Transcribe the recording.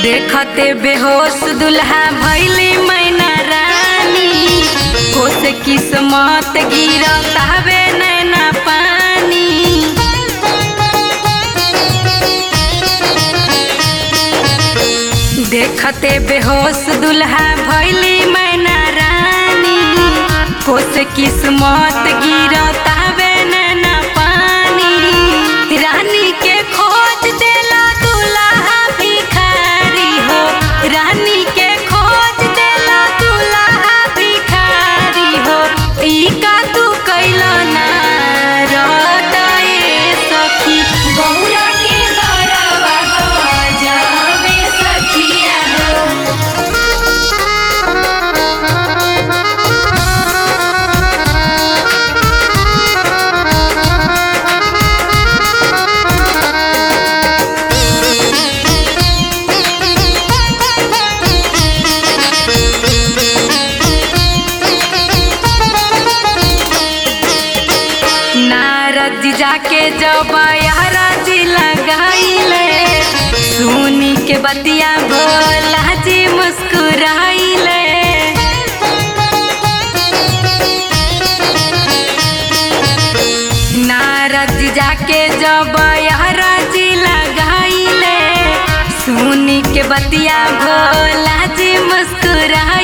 देखते बेहोश दुल्हा भैली मैना रानी कोस किस्मत गिरत हवे नैना पानी देखते बेहोश दुल्हा भैली मैना रानी कोस किस्मत गिरत हवे नैना पानी रानी के खोज देला दुल्हा भिखारी हो रानी के खोज देला दुल्हा भिखारी हो ई का तू कैला ना रदए सखी गौरा के बड़वा गजबे सखिया हो नारद जी जाके जब जी लगाइले सुनी के बतिया भोला जी मुस्कुराइले नारद जी जाके जब जी लगाइले सुनी के बतिया भोला जी मुस्कुरा